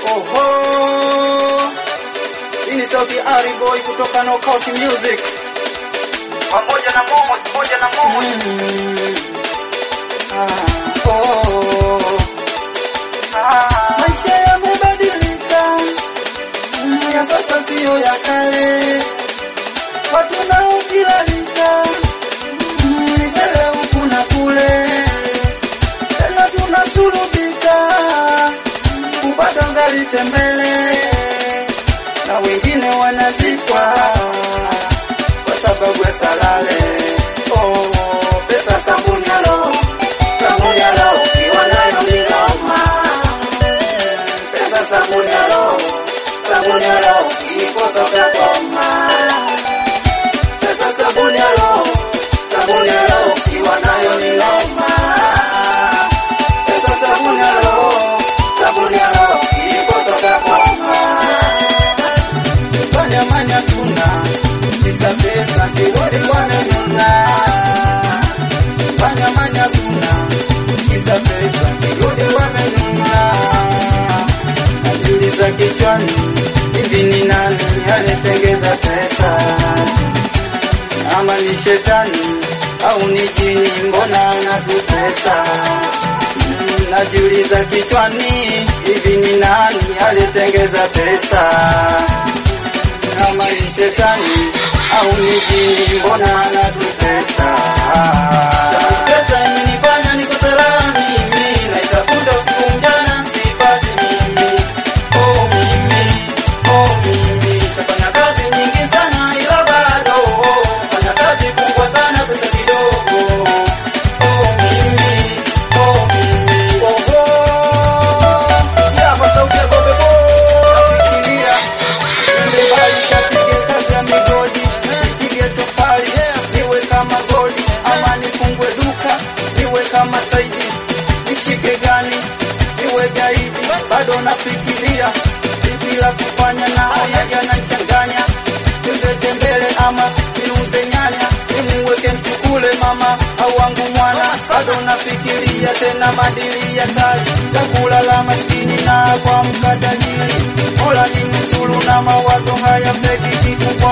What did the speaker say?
Oho, hii ni sauti ya Ari Boy kutoka Knockout Music pamoja na Momo, pamoja na Momo. Mm. Ah, oh. Maisha yamebadilika, Mm, ya sasa siyo ya kale, watu nao kilalika mbele huku na kule, tena tunasulubika kupata ngali tembele, na wengine wanazikwa kwa sababu ya salale. Oh, pesa sabuni ya roho, sabuni ya roho ukiwa nayo ni noma. Pesa sabuni ya roho, sabuni ya roho ukikosa utakoma. Pesa sabuni ya roho, sabuni ya roho ukiwa nayo ni noma. Pesa sabuni ya roho, sabuni ya roho ukikosa utakoma. Fanya manya tuna kisa pesa kirudi wamenuna. Fanya manya tuna kisa pesa kirudi wamenuna. Najiuliza kichwani, hivi ni nani anatengeza pesa? Ama ni shetani au ni jini? Mbona anatutesa? Mm, Najiuliza kichwani, hivi ni nani alitengeza pesa? kama ni shetani au ni jini, mbona anatutesa? Pesa imenifanya niko salama mimi, naitafuta usiku mchana sipati mimi. Oh mimi, oh mimi, nitafanya kazi nyingi sana ila bado fanya kazi kubwa sana, pesa kidogo. Oh mimi, oh mimi, oh oh, ya kwa sauti ya Gobe Boy, nafikiria Nipige kazi ya migodi, nipige tofali, niwe kama godi, ama nifungue duka, niwe kama Saidi, nishike gani, niwe gaidi, bado nafikiria vipi la kufanya, naona yanachanganya, niweze mbele ama niuze nyanya, nimuweke msukule mama au wangu mwana, bado nafikiria tena madili ya kazi ya kulala maskini na kuamka tajiri, mola ni mzuru na mawazo haya feki kikubwa